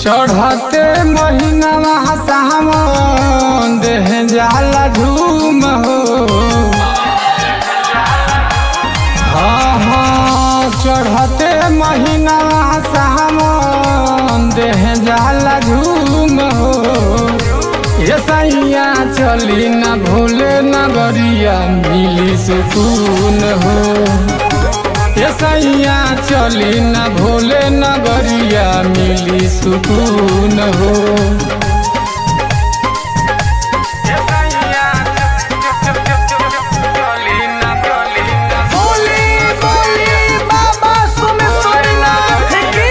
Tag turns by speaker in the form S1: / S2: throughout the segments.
S1: चढ़ते महीना सावन देह जाला झूम हो हाँ हाँ चढ़ते महीना सावन देह जाला झूम हो ये सैया चली न भूले नगरिया मिली सुकून हो ये सैया चली न भोले नगरिया मिली सुकून हो
S2: बोली बोली बाबा सोमेश्वरनाथ की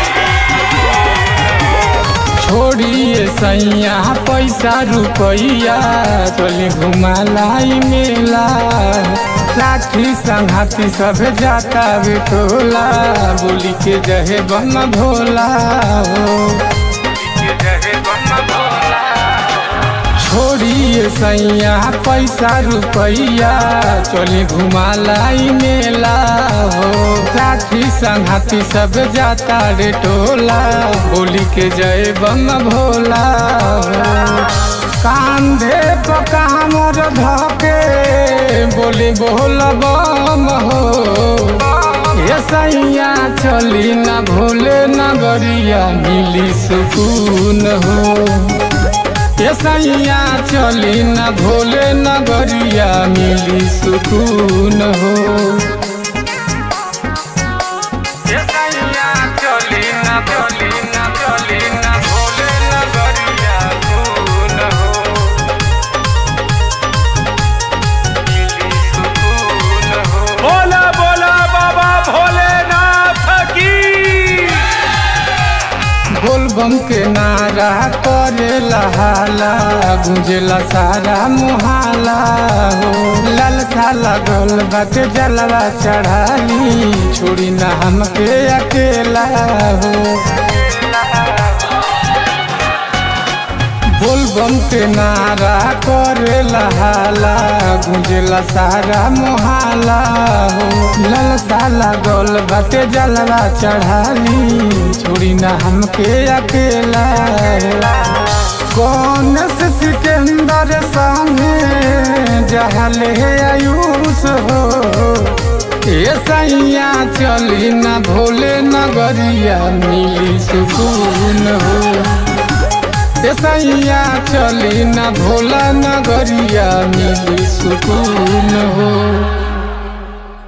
S1: छोड़िए सैया पैसा रुपैया चली घुमालाई मेला लाठी संघाती सब जाता बिटोला बोली के जहे बम भोला हो छोड़िए सैया पैसा रुपैया चली घुमालाई मेला हो साथी संघाती सब जाता रे टोला बोली के जय बम भोला हो कांधे पर कामर धके बोली बोल बम हो ये सैया चली न भोले नगरिया मिली सुकून हो ये सैया चली न भोले नगरिया मिली सुकून हो ये सैया चली न चली न चली न भोले नगरिया सुकून हो मिली सुकून हो
S2: बोला बोला बाबा भोलेनाथ की
S1: बोलबम के नारा करे लहाला गुंजेला सारा मुहाला हो ललसा लगल बाटे जलवा चढ़ाली छोड़ी ना हमके अकेला हो बोलबम के नारा करे लहाला गुंजेला सारा मुहाला हो ललसा लगल बाटे जलवा चढ़ाली छोड़ी ना हमके अकेला हो कौन से सिकंदर संगे जहले आयुष हो ये सैया चली ना भोले नगरिया मिली सुकून हो ये सैया चली ना भोला नगरिया मिली सुकून हो